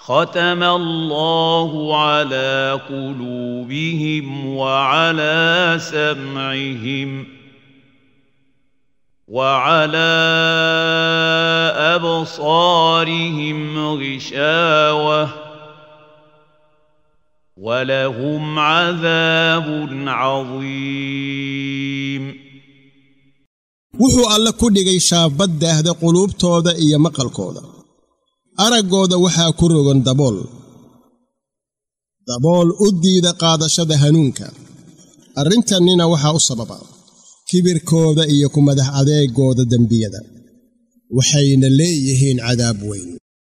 ختم الله على قلوبهم وعلى سمعهم وعلى ابصارهم غشاوه ولهم عذاب عظيم wuxuu alle ku dhigay shaabad daahda quluubtooda iyo maqalkooda araggooda waxaa ku rogan dabool dabool u diida qaadashada hanuunka arrintannina waxaa u sababa kibirkooda iyo ku madax adeegooda dembiyada waxayna leeyihiin cadaab weyn